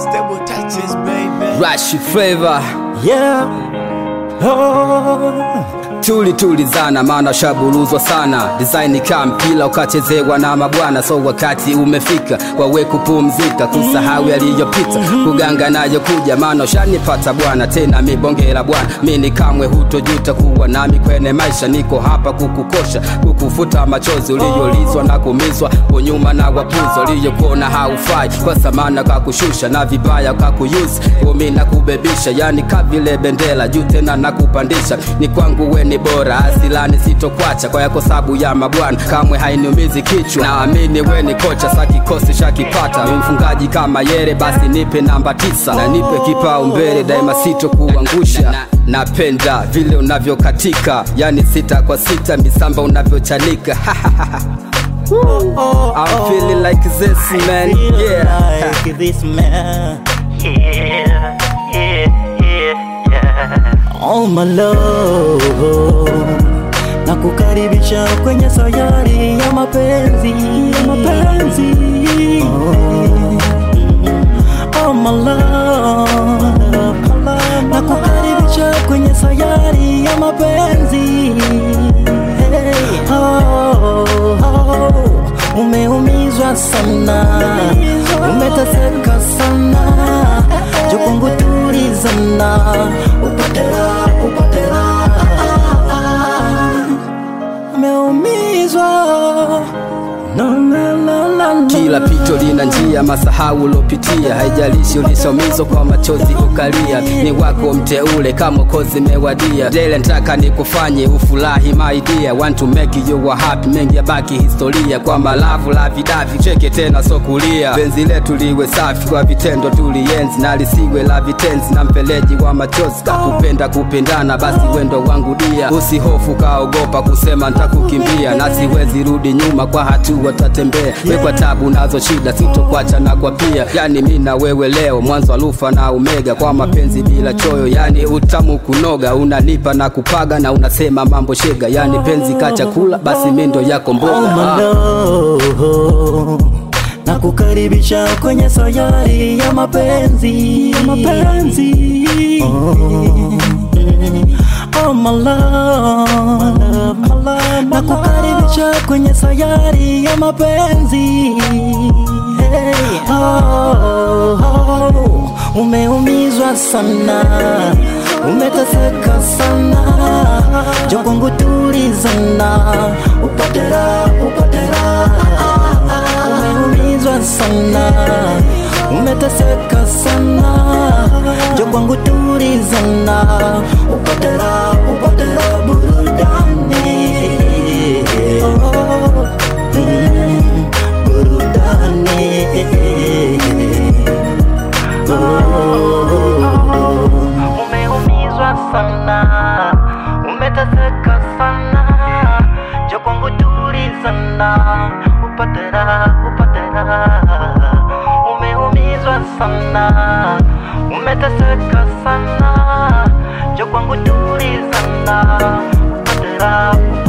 Stable touches, baby. Rashi flavor Yeah. Oh. tuli tulizana, maana shaburuzwa sana. Design kama mpira ukachezewa na mabwana, so wakati umefika wawe kupumzika, kusahau yaliyopita, kuganga nayo kuja, maana ushanipata bwana, tena mibongela bwana, mimi kamwe hutojuta kuwa nami kwenye maisha. Niko hapa kukukosha, kukufuta machozi uliyolizwa na kumizwa kwa nyuma na wapuzo uliyokuona haufai, kwa samana kakushusha na vibaya kakuyuzi, kumi na kubebisha, yani kavile bendera juu tena nakupandisha, ni kwangu we ni bora, asilani sitokwacha kwa yako sabu ya mabwana, kamwe hainiumizi kichwa, naamini we ni kocha, sa kikosi shakipata, mfungaji kama yere, basi nipe namba tisa na nipe kipao mbele, daima sitokuangusha napenda vile unavyokatika, yani sita kwa sita, misamba unavyochanika I'm feeling like this man, yeah. Like this man. Yeah, yeah, yeah, yeah. Oh my love. Na kukaribisha kwenye sayari ya mapenzi, ya mapenzi. Oh, oh my love. Na kukaribisha kwenye sayari ya mapenzi. Hey. Oh, oh, umeumizwa sana, umeteseka sana, jukungu tulizana, upatela, upatela, umeumizwa no, no, no, no, no. Kila pito lina njia, masahau ulopitia, haijalishi ulisomizwa kwa machozi ukalia, ni wako mteule kama kozi mewadia. Dele ntaka nikufanye ufurahi my dear, want to make you a happy, mengi yabaki historia, kwa malavu la vidavi, cheke tena so kulia. Penzi letu liwe safi kwa vitendo tulienzi, na lisiwe la vitenzi na mpeleji wa machozi, kakupenda kupendana, basi wendo wangu dia, usihofu kaogopa kusema ntakukimbia, na siwezi rudi nyuma kwa hatua tatembea, wekwa tabu nazo shida, sitokwacha na kwa pia, yani mi na wewe leo, mwanzo alufa na omega, kwa mapenzi bila choyo, yani utamu kunoga, unanipa na kupaga na unasema mambo shega, yani penzi ka chakula, basi mi ndo yako Oh mboga my ah. love. Na kukaribisha kwenye sayari ya mapenzi, ya mapenzi. Oh, oh my love. Na kukaribisha kwenye sayari ya mapenzi. Hey, oh, oh, umeumizwa sana, umeteseka sana, jokongu tulizana, upatela, upatela, umeumizwa sana, umeteseka sana, jokwangu tulizana, upatela, upatela, burudani, oh, mm, burudani. Umeumizwa sana, umeteseka sana, jo kwangu tulizana, upatera, upatera. Umeumizwa sana, umeteseka sana, jo kwangu tulizana, upatera, upatera.